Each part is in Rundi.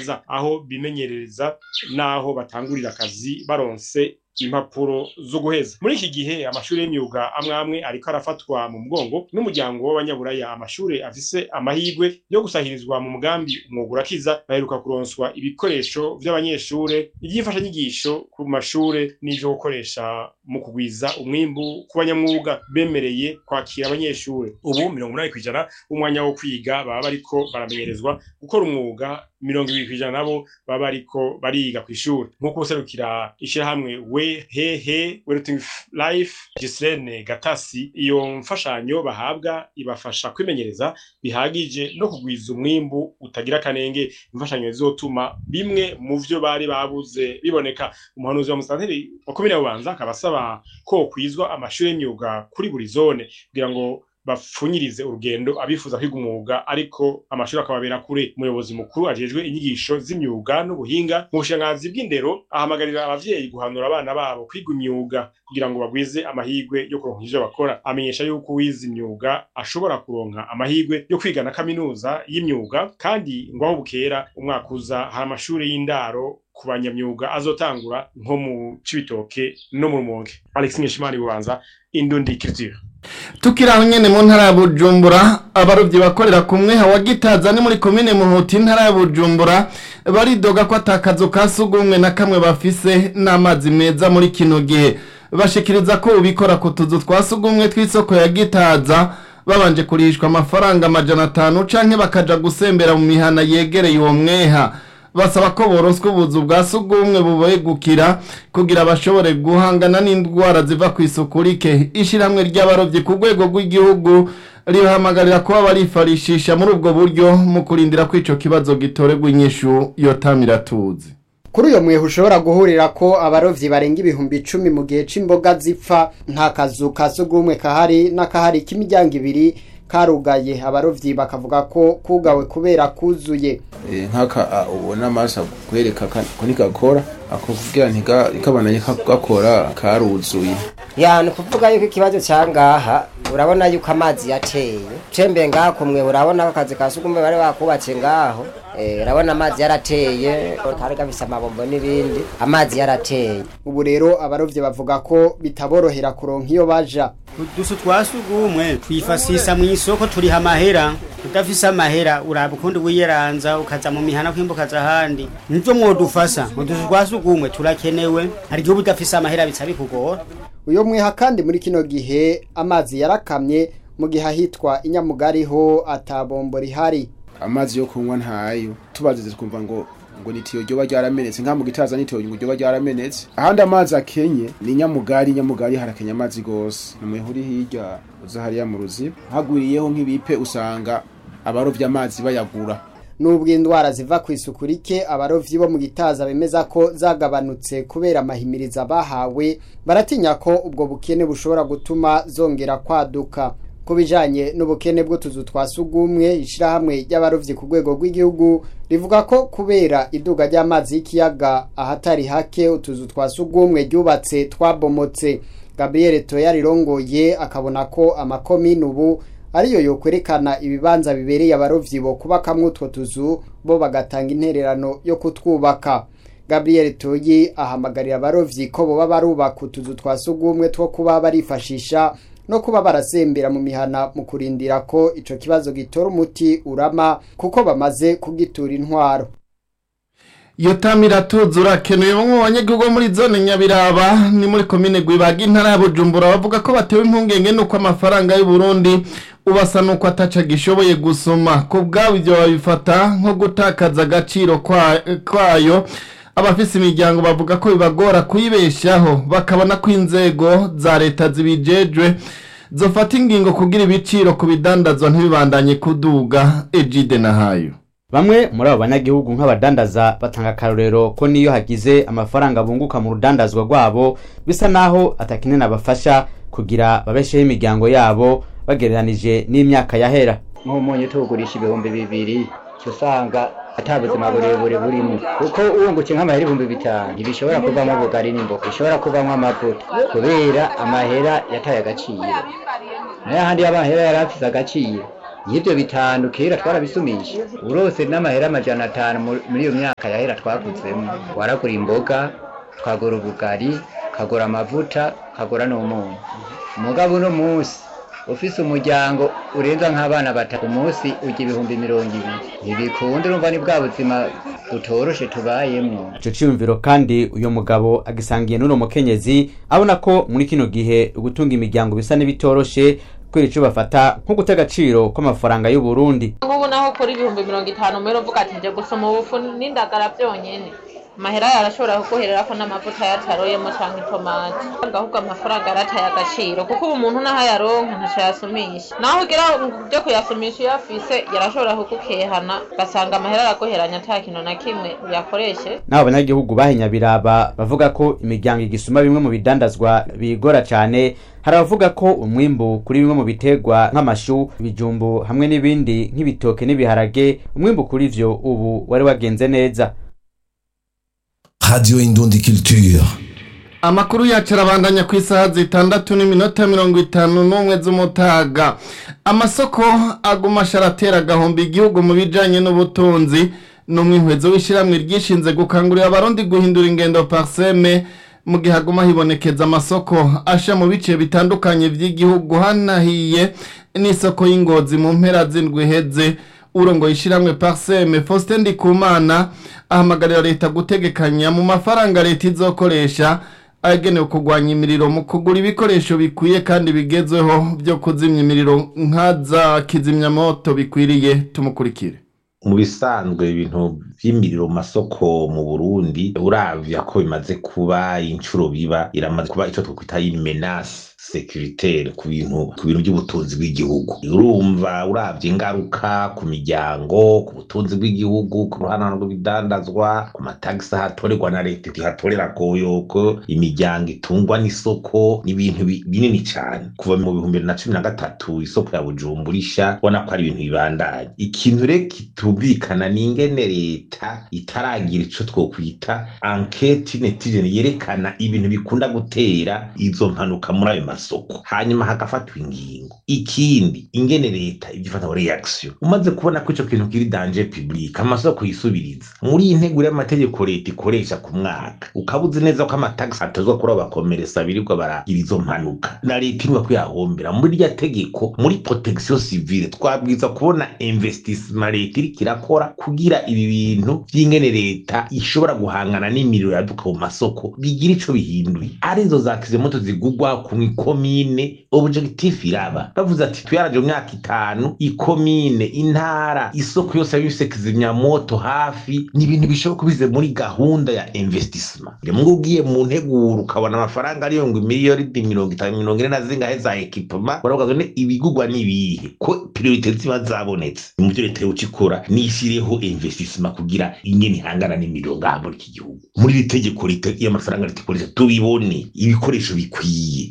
baza aho bimenyerereza n'aho batangurira akazi baronse impapuro zo guheza muri iki gihe amashuri y'imyuga amwe amwe ariko arafatwa mu mugongo n'umuryango w'abanyaburaya amashuri afise amahirwe yo gusahirizwa mu mugambi umwuga urakiza baheruka kuronswa ibikoresho vy'abanyeshure ivy'imfashanyigisho ku mashure n'ivyo gukoresha mu kugwiza umwimbu ku banyamwuga bemereye kwakira abanyeshure ubu mirongo umunani kw'ijana umwanya wo kwiga baba bariko baramenyerezwa gukora umwuga mirongo ibiri kw'ijana nabo baba bariko bariga kw'ishuri nk'uko userukira ishirahamwe we hehe weruting life Gislene Gatasi iyo mfashanyo bahabwa ibafasha kwimenyereza bihagije no kugwiza umwimbu utagira kanenge imfashanyo zizotuma bimwe mu vyo bari babuze biboneka umuhanuzi wa musanteri wa komine bubanza akaba asaba ko kwizwa amashuri y'imyuga kuri buri zone kugira ngo bapfunyirize urugendo abifuza kwiga umwuga ariko amashuri akababera kure umuyobozi mukuru ajejwe inyigisho z'imyuga n'ubuhinga mu bushikiranganzi bw'indero ahamagarira abavyeyi guhanura abana babo kwiga imyuga kugira ngo bagwize amahirwe yo kuronka ivyo bakora amenyesha yuko uwize imyuga ashobora kuronka amahirwe yo kwiga na kaminuza y'imyuga kandi ngo aho bukera umwaka uza hari amashuri y'indaro ku banyamyuga azotangura nko mu cibitoke no mu rumonge alex nkeshimana bubanza indundi culture tukiri aho nyene mu ntara ya bujumbura abarovyi bakorera ku mweha wa gitaza ni muri komine muhuti intara ya bujumbura baridoga ko atakazu ka sugumwe na kamwe bafise n'amazi meza muri kino gihe bashikiriza ko ubikora ku tuzu twa sugumwe tw'isoko ya gitaza babanje kurishwa amafaranga amajana atanu canke bakaja gusembera mu mihana yegereye uwo mweha basaba ko boroswa ubuzu bwa sugumwe bubegukira kugira bashobore guhangana n'indwara ziva ku isuku rike ishyirahamwe ry'abarovyi ku rwego rw'igihugu ribahamagarira kuba barifarishisha muri ubwo buryo mu kurindira ko ico kibazo gitorerwa inyishu yotamira tuzi kuri uyo mwehe ushobora guhurira ko abarovyi barenga ibihumbi icumi mu gihe c'imboga zipfa nta kazu ka sugumwe kahari n'akahari k'imiryango ibiri karugaye abarovyi bakavuga ko kugawe kubera kuzuye nk'aka ubona amaso kwereka ko ntigakora ako kugira ntikabonanye gakora karuzuye ya ni ukuvuga yuko ikibazo cyangaha urabona yuko amazi yateye cembe ngaha kumwe urabona ko akazi ka sugumwe bari bakubatse ngaho urabona amazi yarateye kari gafise amabombo n'ibindi amazi yarateye ubu rero abarovyi bavuga ko bitaborohera kuronka iyo baja udusu twa sugumwe twifasisa mu isoko turiha amahera udafise amahera uraba ukundi wiyeranza ukaza mu mihana kwimbukaza ahandi nivyo mwodufasa udusu twa sugumwe turakenewe hari igihe udafise amahera bica bikugora uyo mweha kandi muri kino gihe amazi yarakamye mu gihe ahitwa inyamugari ho atabombo rihari amazi yo kunywa ntayo tubazize twumva ngo ngo nitiyo ryoba ryaramenetse nka mu gitaza nitiyo ngo ryoba ryaramenetse ahandi amazi akenye ni nyamugari nyamugari harakenya amazi gose namwe huri hirya uza hariya mu ruziba hagwiriyeho nk'ibipe usanga abarovya amazi bayagura nubwo indwara ziva ku isuku rike abarovyi bo mu gitaza bemeza ko zagabanutse kubera amahimiriza bahawe baratinya ko ubwo bukene bushobora gutuma zongera kwaduka ku bijanye n'ubukene bw'utuzu twa sugumwe ishirahamwe ry'abarovyi ku rwego rw'igihugu rivuga ko kubera iduga ry'amazi y'ikiyaga ahatari hake utuzu twa sugumwe ryubatse twabomotse gabriel toya rirongoye akabona ko amakomini ubu ariyo yokwerekana ibibanza bibereye abarovyi bo kubakamwo utwo tuzu bo bagatanga intererano yo kutwubaka gabriel toyi ahamagarira abarovyi ko boba barubaka utuzu twa sugumwe two kuba barifashisha no kuba barasembera mu mihana mu kurindira ko ico kibazo gitora umuti urama kuko bamaze kugitura intwaro yotamira tuzi urakenuye bamwe mu banyagihugu muri zone nyabiraba ni muri komine gwibaga intara ya bujumbura bavuga ko batewe impungenge nuko amafaranga y'u Burundi ubasa nuko ataca gishoboye gusoma ku bwabo ibyo babifata nko gutakaza agaciro kwayo abafise imiryango bavuga ko bibagora kuyibeshaho bakabona ko inzego za leta zibijejwe zofata ingingo kugira ibiciro ku bidandazwa ntibibandanye kuduga ejide na hayo Bamwe muri abo banyagihugu nk'abadandaza batanga akarorero ko niyo hagize amafaranga bunguka mu rudandazwa rwabo bisa naho atakinene abafasha kugira babesheho imiryango yabo bagereranije n'imyaka yahera nk'umunyu tuwugurisha ibihumbi bibiri usanga ata buzima burebure burimo kuko uwunguke nk'amahera ibihumbi bitanu ntibishobora kuvamo ubugari n'imboga bishobora kuvamo amavuta kubera amahera yataye agaciro nayo ahandi y'amahera yari afise agaciro y'ibyo bitanu kera twarabisumisha urose n'amahera amajana atanu mu- muri iyo myaka yahera twakutsemo waragura imboga ukagura ubugari ukagura amavuta ukagura n'umunyu umugabo uno munsi ufise umuryango urenza nk'abana batatu umunsi ujya ibihumbi mirongo ibiri ntibikunda urumva ni bwa buzima butoroshe tubayemwo ico ciyumviro kandi uyo mugabo agisangiye n'uno mukenyezi abona ko muri kino gihe gutunga imiryango bisa n'ibitoroshe kubera ico bafata nko guta agaciro kw'amafaranga y'u Burundi nk'ubu naho kuri ibihumbi mirongo itanu mbere uvuga ati nje gusoma ubufu n'indagara byonyene amahera yarashobora kuguhererako n'amavuta yataroyemo canke itomati ahubwo amafaranga yarataye agaciro kuko ubu umuntu naho ayaronka ntaco yasumisha naho ugira byo kuyasumisha iyo afise yarashobora kugukehana ugasanga amahera araguheranya ata kintu na kimwe uyakoreshe n'abo banyagihugu bahenya biraba bavuga ko imiryango igisuma bimwe mu bidandazwa bigora cane hari abavuga ko umwimbu kuri bimwe mu biterwa nk'amashu ibijumbu hamwe n'ibindi nk'ibitoke n'ibiharage umwimbu kuri vyo ubu wari wagenze neza Radio Indundi Culture. amakuru yacu arabandanya ku isaha zitandatu n'iminota mirongo itanu n'umwe z'umutaga amasoko aguma asharatera agahomba igihugu mu bijanye n'ubutunzi n'umwihwezo w'ishyirahamwe ryishinze gukangurira abarundi guhindura ingendo parseme mu gihe haguma hibonekeza amasoko asha mu bice bitandukanye by'igihugu hanahiye n'isoko y'ingozi mu mpera z'indwi iheze urongo yishiramwe parseme Faustin Ndikumana ahamagarira leta gutegekanya mu mafaranga leta izokoresha agenewe kurwanya imiriro mu kugura ibikoresho bikwiye kandi bigezweho byo kuzimya imiriro nkaza kizimyamoto bikwiriye tumukurikire mu bisanzwe ibintu vy'imiriro mu masoko mu Burundi uravya ko bimaze kuba incuro biba iramaze kuba ico twokwita imenase securitaire ku bintu ku bintu by'ubutunzi bw'igihugu urumva uravye ingaruka ku miryango ku butunzi bw'igihugu ku ruhana rw'ibidandazwa ku matagisi ahatorerwa na leta ihatorera koyoko imiryango itungwa n'isoko n'ibintu bi- binini cane kuva mu bihumbi bibiri na cumi na gatatu isoko ya bujumbura isha ubona ko ari ibintu bibandanye ikintu rero kitumvikana ni ingene leta itaragira ico twokwita anketi netijeni yerekana ibintu bikunda gutera izo mpanuka muri ayo masoko hanyuma hagafatwa ingingo ikindi ingene leta ibyo ifata reaction umaze kubona ko ico kintu kiri danger public amasoko yisubiriza muri iyi nteguro y'amategeko leta ikoresha ku mwaka ukaba uzi neza ko amatagisi atozwa kuri abo bakomeresa birirwa baragira izo mpanuka na leta imwe kuyahombera muri rya tegeko muri protection civile twabwiza kubona investissement leta iriko irakora kugira ibi bintu vy'ingene leta ishobora guhangana n'imiriro yaduka mu masoko bigira ico bihinduye arizo za kizimoto zigugwa ku ikomine objectif iraba bavuze ati tuyaraje mu myaka itanu ikomine intara isoko yose yabifise kizimyamoto hafi ni ibintu bishoboka kubize muri gahunda ya investissement rimwe ugiye mu nteguro ukabona amafaranga ariyo ngo miliyoni mirongo itanu mirongo ine na zingahe za ekipoma baravuga ngo ne ibigugwa n'ibihe ko priorite ziba zabonetse mu byo leta yoca ikora nishyireho investissement kugira ingene ihangana n'imiriro ngaha muri iki gihugu muri iri tegeko leta y'amafaranga leta ikoresha tubibone ibikoresho bikwiye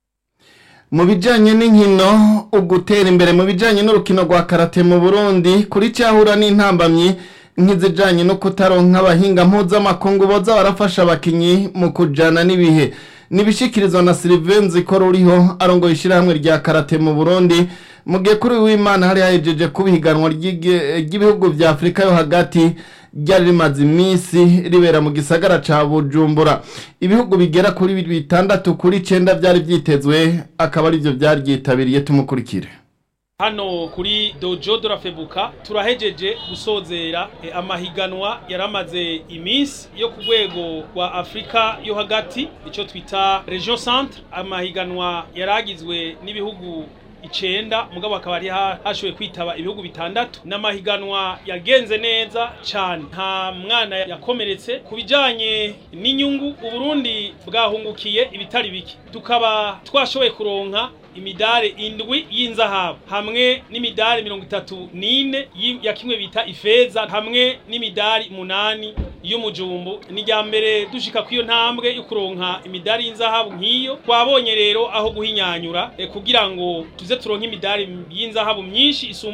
mu bijyanye n'inkino ugutera imbere mu bijyanye n'urukino rwa karate mu burundi kuri cyahura n'intambamyi nk'izijyanye no kutaronka abahinga mpuzamakungu boza barafasha abakinnyi mu kujyana n'ibihe nibishikirizwa na silivenzi ko ruriho arongoye ishyirahamwe rya karate mu burundi mu gihe kuri w'imana hari hahejeje kuba ihiganwa ry'igi- ry'ibihugu bya afurika yo hagati ryari rimaze iminsi ribera mu gisagara ca bujumbura ibihugu bigera kuri bitandatu kuri icenda byari byitezwe akaba arivyo byari ryitabiriye tumukurikire hano kuri dojo de la febuka turahejeje gusozera eh, amahiganwa yaramaze iminsi yo ku rwego rwa afurika yo hagati icyo twita region centre amahiganwa yaragizwe n'ibihugu icenda mugabo akaba ari ha- hashoboye kwitaba ibihugu bitandatu n'amahiganwa yagenze neza cyane nta mwana yakomeretse ku bijanye n'inyungu uburundi bwahungukiye ibitari bike tukaba twashoboye kuronka imidari indwi y'inzahabu hamwe n'imidari mirongo itatu n'ine yi- ya kimwe bita ifeza hamwe n'imidari munani y'umujumbu ni rya mbere dushika kw'iyo ntambwe yo kuronka imidari y'inzahabu nk'iyo twabonye rero aho guhinyanyura eh, kugira ngo tuze turonke imidari y'inzahabu myinshi isumbaho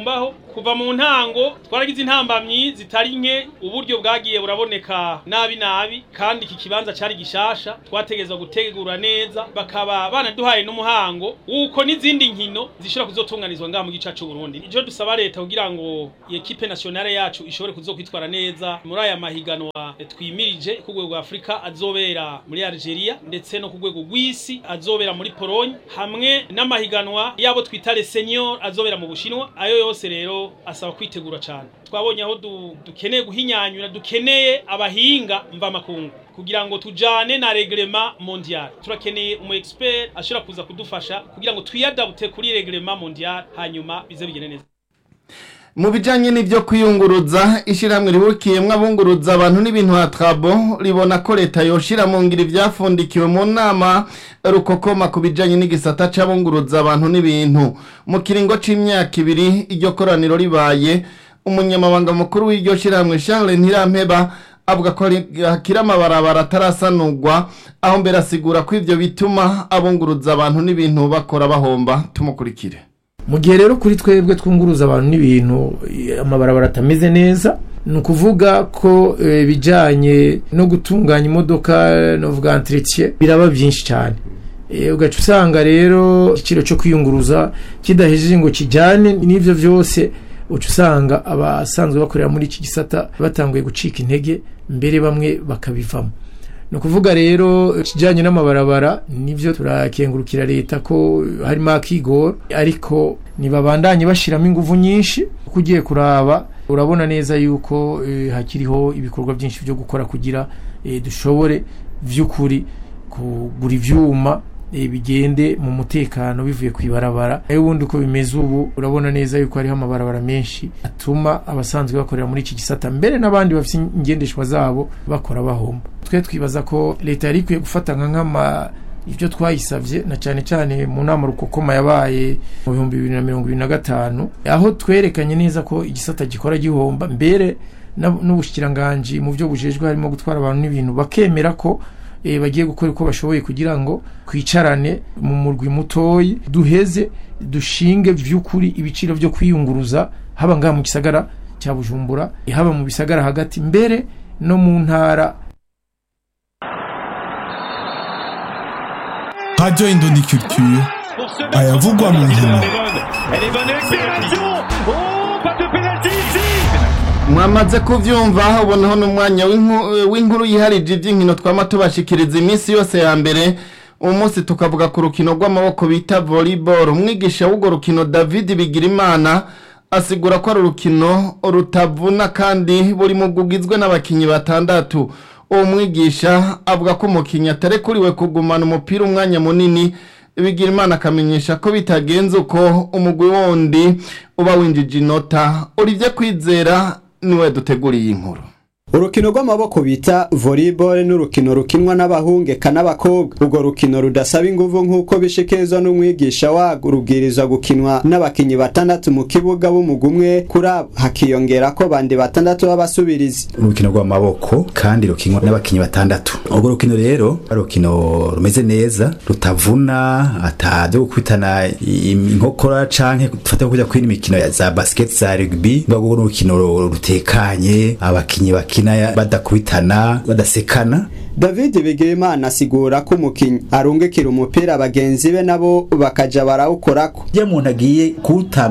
kuva mu ntango twaragize intambamyi zitari nke uburyo bwagiye buraboneka nabi nabi kandi iki kibanza cari gishasha twategezwa gutegura neza bakaba banaduhaye n'umuhango wuko n'izindi nkino zishobora kuzotunganizwa ngaha mu gica c'u Burundi ijo dusaba leta kugira ngo ekipe nationale yacu ishobore kuzokwitwara neza muri aya mahiganwa twimirije ku rwego rwa Afrika azobera muri Algeria ndetse no ku rwego rw'isi azobera muri Pologne hamwe n'amahiganwa yabo twita les seniors azobera mu Bushinwa ayo yose rero asaba kwitegura cyane twabonye aho du, dukeneye guhinyanyura dukeneye abahinga mva makungu kugira ngo tujane na reglement mondial turakeneye umu expert ashobora kuza kudufasha kugira ngo twiyadabute kuri reglement mondial hanyuma bize bigene neza mu bijyanye n'ibyo kwiyunguruza ishyirahamwe ribukiyemo abunguruza abantu n'ibintu hatrabo ribona ko leta yoshira mu ngiro ibyafundikiwe mu nama rukokoma ku bijyanye n'igisata cy'abunguruza abantu n'ibintu mu kiringo cy'imyaka ibiri iryo koraniro ribaye umunyamabanga mukuru w'iryo shyirahamwe Charles Ntirampeba avuga ko hakiri amabarabara atarasanurwa aho mbere asigura ko ibyo bituma abunguruza abantu n'ibintu bakora bahomba tumukurikire mu gihe rero kuri twebwe twunguruza abantu n'ibintu amabarabara atameze neza ni ukuvuga ko ibijyanye no gutunganya imodoka novuga entretien biraba byinshi cyane ugaca usanga rero igiciro cyo kwiyunguruza kidahejeje ngo kijyane n'ibyo byose uca usanga abasanzwe bakorera muri iki gisata batanguye gucika intege mbere bamwe bakabivamo ni ukuvuga rero ikijyanye n'amabarabara nibyo turakengurukira leta ko harimo akigoro ariko ntibabandanye bashyiramo ingufu nyinshi kuko ugiye kuraba urabona neza yuko hakiriho ibikorwa byinshi byo gukora kugira dushobore by'ukuri kugura ibyuma bigende mu mutekano bivuye ku ibarabara nayo ubundi uko bimeze ubu urabona neza yuko hariho amabarabara menshi atuma abasanzwe bakorera muri iki gisata mbere n'abandi bafite ingendeshwa zabo bakora bahomba twe twibaza ko leta yari ikwiye gufata nka nk'ama ibyo twayisabye na cyane cyane mu nama rukokoma yabaye mu bihumbi bibiri na mirongo ibiri na gatanu aho twerekanye neza ko igisata gikora gihomba mbere n'ubushikiranganji mu byo bujejwe harimo gutwara abantu n'ibintu bakemera ko bagiye gukora uko bashoboye kugira ngo twicarane mu murwi mutoyi duheze dushinge by'ukuri ibiciro byo kwiyunguruza haba ngaha mu gisagara cya bujumbura haba mu bisagara hagati mbere no mu ntara radiyo indoni culture ayavugwa mu nkino mwamaze kubyumva ubonaho n'umwanya w'inkuru yiharije iby'inkino twama tubashikiriza iminsi yose ya mbere uwo munsi tukavuga ku rukino rw'amaboko bita volleyball umwigisha w'urwo rukino david bigirimana asigura ko ari urukino rutavuna kandi buri mugugizwe n'abakinnyi batandatu uwo mwigisha avuga ko umukinnyi atarekuriwe kugumana umupira umwanya munini bigira imana akamenyesha ko bitagenze uko umugwi wundi uba winjije inota uribye kwizera niwe duteguriye inkuru urukino rw'amaboko bita volleyball ni urukino rukinwa n'abahungeka n'abakobwa urwo rukino rudasaba inguvu nk'uko bishikirizwa n'umwigisha warwo rubwirizwa gukinwa n'abakinnyi batandatu mu kibuga b'umugwi umwe kuri abo hakiyongera ko bandi batandatu b'abasubirizi urukino rw'amaboko kandi rukinwa n'abakinnyi batandatu urwo rukino rero ari urukino rumeze neza rutavuna atabyo gukubitana inkokora canke dufate kujya kwina imikino za basket za rugby rwo urukino rutekanye abakinnyi bakina badakubitana badasekana david bigirimana asigura ko umukinnyi arungikira umupira bagenzi be nabo bakaja barawukorako iyo umuntu agiye kuwutanga